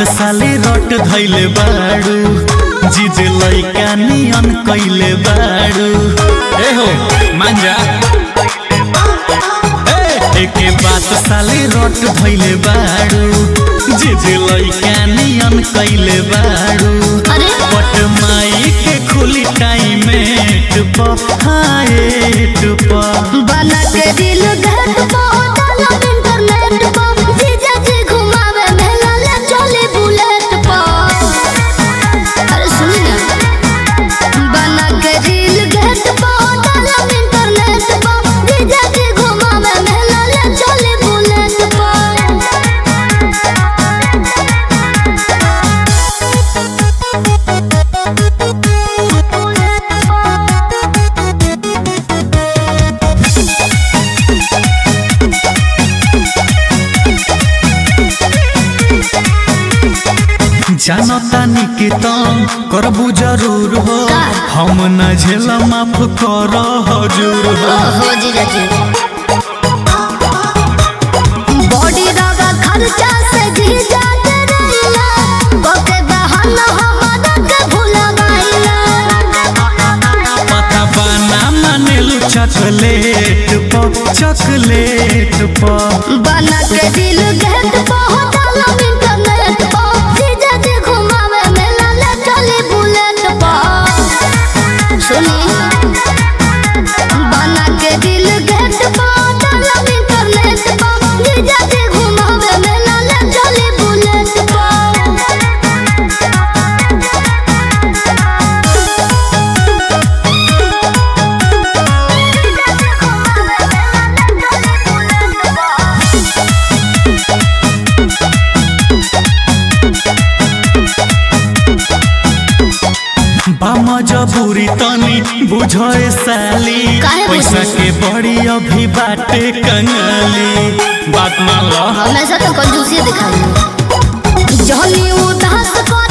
साले रट धैले बाड़ू जीजे लैका नियन कैले बाड़ू ए हो मांजा ए, एके बात साले रट धैले बाड़ू जीजे लैका नियन कैले बाड़ू अरे पट माई के खुली टाइम हाएट पर बना के दिल घर पहुंचाला इंटरनेट पर जीजा जी घुमावे मेला ले चले बुलेट पर अरे सुनी ना बना के दिल घर पहुंचाला इंटरनेट पर जीजा जी घुमावे मेला ले चले बुलेट जानतानी के तम करबू जरूर हो का? हम न झेल माफ कर हजूर हो ओहो जीजा जी बॉडी रगा खर्चा से जीजा के रहिला ओके बहाना हमारा के भूला गइला पता बाना मानेलू चॉकलेट पर चॉकलेट पर बना के दिल गेट पहुंचाला इंटरनेट पर जीजा जी घुमावे मेला ले चली बुलेट पर सुनी बना के दिल गेट पहुंचाला इंटरनेट पर जीजा जी घुमावे मेला ले चली बुलेट पर बाम जबूरी तनी बुझे साली काहे पैसा बुझी? के बड़ी अभी बाटे कंगाली बात मान लो हमेशा तो कंजूसी दिखाई जहनी उदास को